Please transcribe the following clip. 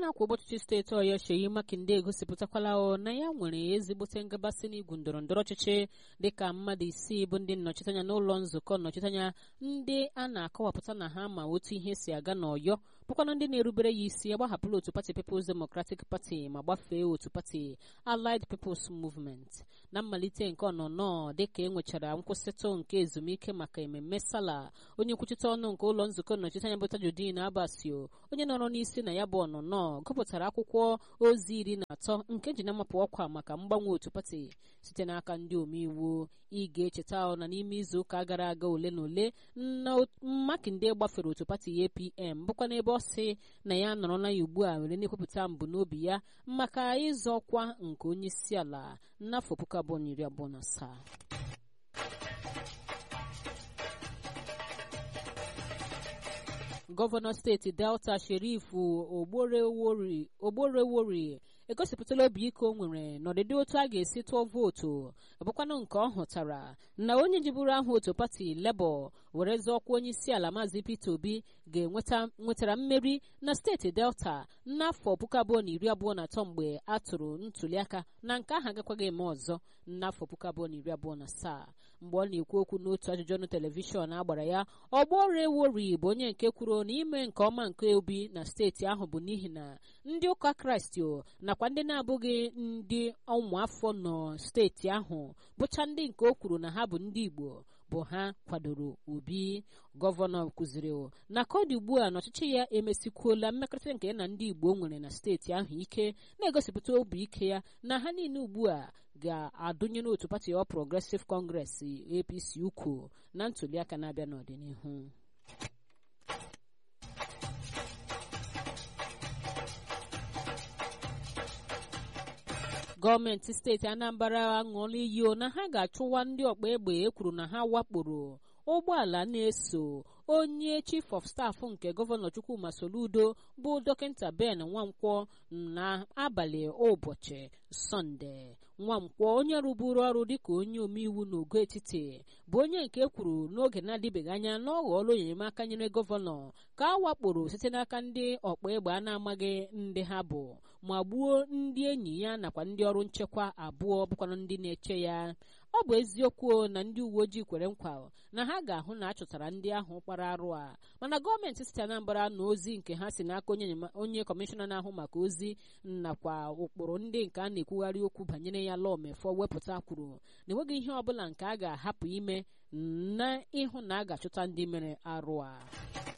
na-akwa ụbọchịchị steeti ọyọ Sheyi Makinde egosipụtakwala na ya nwere ezigbote ngabasị n'igwu ndọrọ ndọrọ ọchịchị dịka mmadụ isii bụ ndị nnọchiteanya n'ụlọ nzukọ nnọchiteanya ndị a na-akọwapụta na ha ma otu ihe si aga n'ọyọ bụkwana ndị na-erubere ya isi agbahapụla otu pati People's Democratic Party ma gbafee otu pati Allied People's Movement na mmalite nke ọnọnọ dịka e nwechara nkwụsịtụ nke ezumike maka ememme sala onye nkwuchite ọnụ nke ụlọ nzukọ nnọchiteanya bụ Tajudeen Abbasio onye nọrọ n'isi na ya bụ ọnụnọ gụpụtara akwụkwọ ozi iri na atọ nke ji na-amapụ ọkwa maka mgbanwe otu pati site n'aka ndị omeiwu ị ga-echeta na n'ime izu ụka gara aga ole na ole na Makinde gbafere otu pati APM bụkwa n'ebe ọ sị na ya nọrọla ya ugbu a were na-ekwupụta mbụ n'obi ya maka ịzọ ọkwa nke onye isi ala n'afọ puku abụọ na iri abụọ na asaa gọvanọ steeti delta sherif ogborewori egosipụtala obi ike o nwere n'ọdịdị otu a ga-esi tụọ vootu bụkwanụ nke ọ hụtara na onye jiburu aha otu pati lebọ were zọọkwa onye isi ala maazị peter obi ga-enweta nwetara mmeri na steeti delta n'afọ puku abụọ na iri abụọ na atọ mgbe a tụrụ ntuliaka na nke ahụ agakwaghị eme ọzọ n'afọ puku abụọ na iri abụọ na asaa mgbe ọ na-ekwu okwu n'otu ajụjụ ọnụ telivishọn a gbara ya ọgbọrụ ewori bụ onye nke kwuru na ime nke ọma nke obi na steeti ahụ bụ n'ihi na ndị ụka kraịst nakwa ndị na-abụghị ndị ụmụafọ nọ steeti ahụ bụcha ndị nke o kwuru na ha bụ ndị igbo bụ ha kwadoro obi gọvanọ kụziri na ka ọ dị ugbu a n'ọchịchị ya emesikwuola mmekọrịta nke na ndị igbo nwere na steeti ahụ ike na-egosipụta obi ike ya na ha niile ugbu a ga-adụnye n'otu pati ọ Progressive Congress APC ukwu na ntuliaka na-abịa n'ọdịnihu gọọmenti steeti Anambra aṅụọla iyi na ha ga-achụwa ndị ọkpa egbe e kwuru na ha wakporo ụgbọala na-eso onye chief of staff nke gọvanọ Chukwuma Soludo bụ dọkịta Ben Nwankwọ n'abalị ụbọchị sọnde Nwankwọ onye rụburu ọrụ dịka onye omeiwu n'ogo etiti bụ onye nke kwuru n'oge na-adịbeghị anya na ọ ghọọla enyemaka nyere gọvanọ ka a wakporo site n'aka ndị ọkpa egbe a na-amaghị ndị ha bụ ma gbuo ndị enyi ya nakwa ndị ọrụ nchekwa abụọ bụkwanụ ndị na-eche ya ọ bụ eziokwu na ndị uwe ojii kwere nkwa na ha ga-ahụ na achọtara ndị ahụ kpara arụ a mana gọọmenti steeti Anambra na ozi nke ha si n'aka onye kọmishọna na-ahụ maka ozi nakwa ụkpụrụ ndị nke a na-ekwugharị okwu banyere ya lọmefọ wepụta kwuru na enweghị ihe ọbụla nke a ga-ahapụ ime na ịhụ na a ga-achọta ndị mere arụ a